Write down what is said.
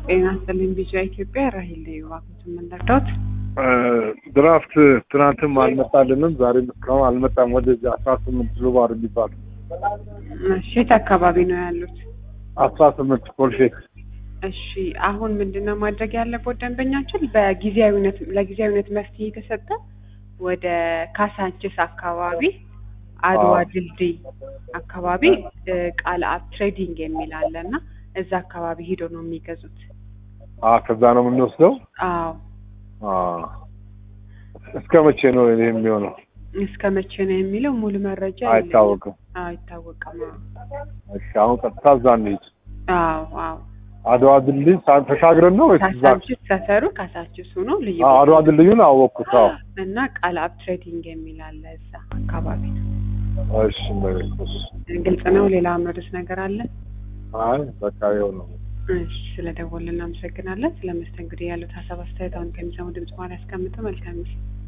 ጤና ይስጥልኝ ቢጫ ኢትዮጵያ ራሂል ላይ እባክዎት የምንረዳዎት? ድራፍት ትናንትም አልመጣልንም፣ ዛሬም እስካሁን አልመጣም። ወደዚህ አስራ ስምንት ዙባር የሚባል እሺ የት አካባቢ ነው ያሉት? አስራ ስምንት ኮልፌት እሺ አሁን ምንድነው ማድረግ ያለበት ደንበኛችን በጊዜያዊነት ለጊዜያዊነት መፍትሄ የተሰጠ ወደ ካሳንችስ አካባቢ አድዋ አዎ። ድልድይ አካባቢ ቃል አብ ትሬዲንግ የሚል አለ እና እዛ አካባቢ ሄዶ ነው የሚገዙት። አ ከዛ ነው የምንወስደው። አዎ አ እስከ መቼ ነው ይሄ የሚሆነው? እስከ መቼ ነው የሚለው ሙሉ መረጃ የለኝም። አይታወቅም። አዎ አይታወቅም። እሺ አሁን ቀጥታ እዛ እንሂድ። አዎ አዎ አድዋ ድልድይ ሳ- ተሻግረን ነው ወይስ እዛ? ካሳንችስ ሰፈሩ ካሳንችስ ሆኖ ልዩ አ- አድዋ ድልድዩን አወቅኩት። አዎ እና ቃል አብ ትሬዲንግ የሚል አለ እዛ አካባቢ ነው። እሺ መቤት እሺ። ግልጽ ነው። ሌላ መርስ ነገር አለ? አይ በቃ ይኸው ነው። እሺ ስለደወልን እናመሰግናለን። ስለ መስተንግዶ ያሉት ሀሳብ አስተያየት አሁን ከሚሰሙ ድምጽ ማር ያስቀምጡ። መልካም ጊዜ